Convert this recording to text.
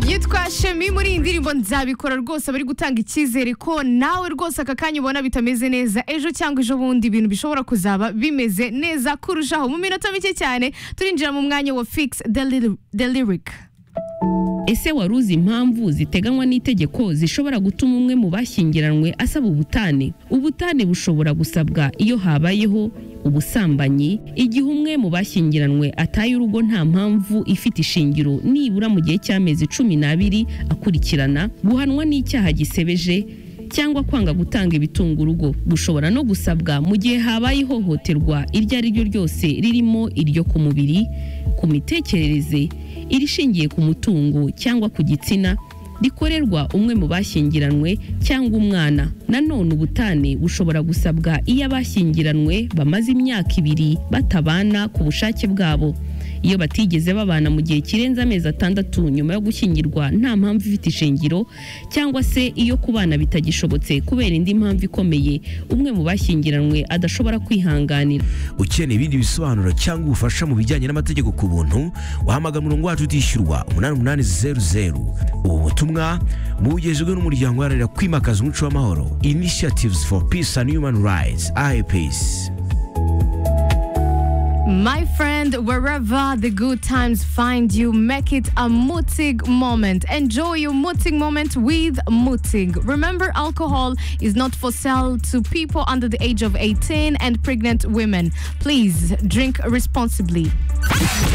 yitwa shemi muri iyi ndirimbo nzabikora rwose bari gutanga icyizere ko nawe rwose aka kanya ubona bitameze neza ejo cyangwa ejo bundi ibintu bishobora kuzaba bimeze neza kurushaho mu minota mike cyane turinjira mu mwanya wa fix the Lyri- the lyric ese wari uzi impamvu ziteganywa n'itegeko zishobora gutuma umwe mu bashyingiranywe asaba ubutane ubutane bushobora gusabwa iyo habayeho ubusambanyi igihe umwe mu bashyingiranywe ataye urugo nta mpamvu ifite ishingiro nibura mu gihe cy'amezi cumi n'abiri akurikirana guhanwa n'icyaha gisebeje cyangwa kwanga gutanga ibitunga urugo bushobora no gusabwa mu gihe habaye ihohoterwa iryo ari ryo ryose ririmo iryo ku mubiri ku mitekerereze irishingiye ku mutungo cyangwa ku gitsina rikorerwa umwe mu bashyingiranywe cyangwa umwana nanone ubutane bushobora gusabwa iyo abashyingiranywe bamaze imyaka ibiri batabana ku bushake bwabo iyo batigeze babana mu gihe kirenze amezi atandatu nyuma yo gushyingirwa nta mpamvu ifite ishingiro cyangwa se iyo kubana bitagishobotse kubera indi mpamvu ikomeye umwe mu bashyingiranywe adashobora kwihanganira ukeneye ibindi bisobanuro cyangwa ubufasha mu bijyanye n'amategeko ku buntu wahamagara umurongo wacu utishyurwa umunani umunani zeru zeru ubu butumwa bugejejwe n'umuryango uharanira kwimakaza umuco w'amahoro initiatives for peace and human rights ipeace My friend, wherever the good times find you, make it a mutig moment. Enjoy your mutig moment with mutig. Remember, alcohol is not for sale to people under the age of 18 and pregnant women. Please drink responsibly.